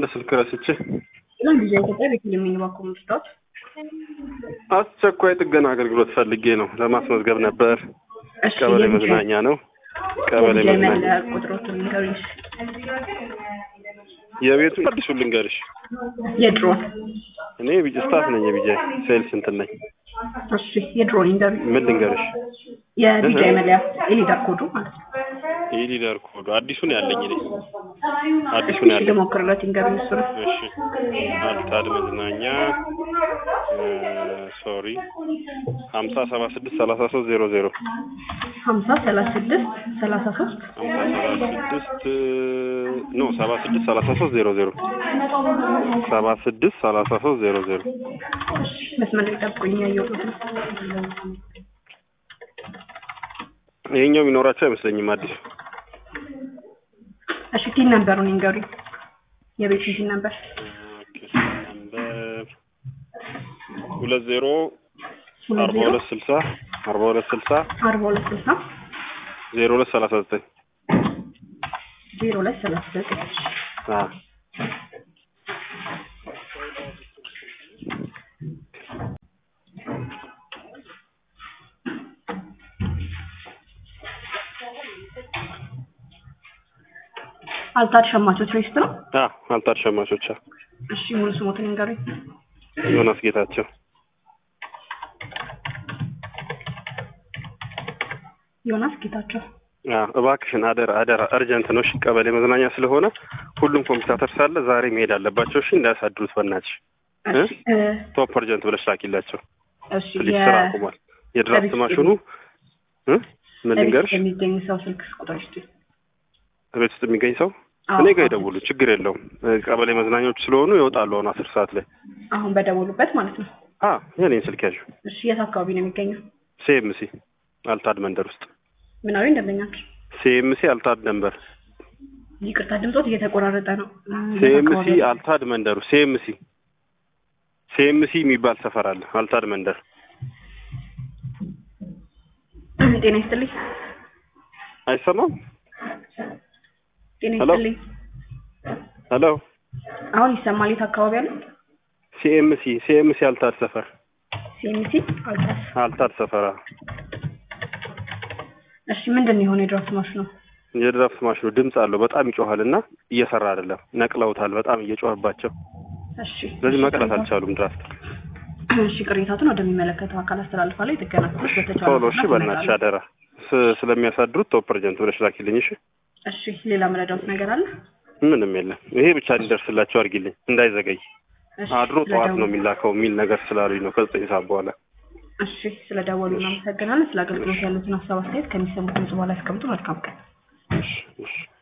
አንድ ስልክ ረስቼ ለምን ጊዜ ኢትዮጵያ ቤተልሔም የሚባኮ ምርጫዎች አስቸኳይ ጥገና አገልግሎት ፈልጌ ነው ለማስመዝገብ ነበር። እሺ ቀበሌ የልጅ- መዝናኛ ነው። ቀበሌ የልጅ መዝናኛ መለያ ቁጥሮትን ንገሩኝ። የቤቱ አዲሱ ልንገርሽ፣ የድሮ እኔ ቢጅ ስታፍ ነኝ። የቢጃ ሴልስ እንትን ነኝ። እሺ የድሮ ንገሩኝ። ምን ልንገርሽ? የዲጃይ መለያ የሊደር ኮዱ ማለት ነው። ይህ ሊደር ኮዱ አዲሱን ያለኝ እኔ አዲሱን እሺ ያለኝ። ልሞክርለት ንገሩኝ። እሱ ነው እሺ አልታድ መዝናኛ ሶሪ ሀምሳ ሰባ ስድስት ሰላሳ ሶስት ዜሮ ዜሮ ሀምሳ ሰላሳ ስድስት ሰላሳ ሶስት ሀምሳ ሰባ ስድስት ኖ ሰባ ስድስት ሰላሳ ሶስት ዜሮ ዜሮ ሰባ ስድስት ሰላሳ ሶስት ዜሮ ዜሮ መስመር ላይ ጠብቁኝ። ያየሁት ነው። ይሄኛው የሚኖራቸው አይመስለኝም አዲሱ እሺ ቲን ነበሩን ንገሩኝ። የቤቱን ቲን ነበር ኦኬ፣ ነምበር ሁለት ዜሮ ሁለት አርባ ዜሮ ሁለት ስልሳ አርባ ሁለት ስልሳ አርባ ሁለት ስልሳ ዜሮ ሁለት ሰላሳ ዘጠኝ ዜሮ ሁለት ሰላሳ ዘጠኝ አዎ አልታድ ሸማቾች ሬስት ነው። አዎ አልታድ ሸማቾች አዎ። እሺ ሙሉ ስሞትን ንገሩኝ። ዮናስ ጌታቸው ዮናስ ጌታቸው አዎ እባክሽን አደራ አደራ እርጀንት ነው። እሺ ቀበሌ መዝናኛ ስለሆነ ሁሉም ኮምፒውተር ሳለ ዛሬ መሄድ አለባቸው። እሺ እንዳያሳድሩት በእናትሽ እሺ እ ቶፕ እርጀንት ብለሽ ላኪላቸው። እሺ ፕሊዝ የ- ስራ አቁሟል። የድራፍት ለቤት ማሽኑ እ ምን ለቤት ልንገርሽ የሚገኝ ሰው ስልክ ቁጥር እስቲ ቤት ውስጥ የሚገኝ ሰው አዎ፣ እኔ ጋር አዎ። ይደውሉ፣ ችግር የለውም። እ ቀበሌ መዝናኛዎች ስለሆኑ ይወጣሉ አሁን አስር ሰዓት ላይ። አሁን በደወሉበት ማለት ነው። አ የኔን ስልክ ያዥ እሺ የት አካባቢ ነው የሚገኘው? ሲኤምሲ አልታድ መንደር ውስጥ ምናዊ እንደምኛቸው ሲኤምሲ አልታድ መንበር ይቅርታ ድምፆት እየተቆራረጠ ነው። እ የት ሲኤምሲ አካባቢ ነው? አልታድ መንደሩ ሲኤምሲ ሲኤምሲ የሚባል ሰፈር አለ አልታድ መንደር። ጤና ይስጥልኝ። አይሰማም? ጤና ሄሎ? ይስጥልኝ። ሄሎ አሁን ይሰማል? የት አካባቢ አለ? ሲኤምሲ ሲኤምሲ አልታድ ሰፈር ሲኤምሲ አልታስ። አልታድ ሰፈር አዎ። እሺ ምንድን ነው የሆነ የድራፍት ማሽኑ? የድራፍት ማሽኑ ድምፅ አለው በጣም ይጮሃል እና እየሰራ አይደለም። ነቅለውታል በጣም እየጮኸባቸው። እሺ ስለዚህ እሺ፣ መቅረት ቅሬታ- አልቻሉም ድራፍት። እሺ ቅሬታቱን ወደሚመለከተው አካል አስተላልፋለሁ። የጥገና ክፍሎች በተቻለ ቶሎ እሺ፣ ፍጥነት በእናትሽ ይመጣሉ። አደራ ስ- ስለሚያሳድሩት ቶፕ እርጀንት ብለሽ ላኪልኝ እሺ። እሺ ሌላ መረዳት ነገር አለ? ምንም የለም። ይሄ ብቻ እንዲደርስላቸው አድርጊልኝ እንዳይዘገይ። እሺ አድሮ ጠዋት ነው ስለደወሉ- የሚላከው የሚል ነገር ስላሉኝ ነው ከዘጠኝ ሰዓት በኋላ። እሺ ስለደወሉ እናመሰግናለን። ስለ አገልግሎት ያሉትን ሀሳብ አስተያየት ከሚሰሙት ድምጽ በኋላ ያስቀምጡ። መልካም ቀን። እሺ እሺ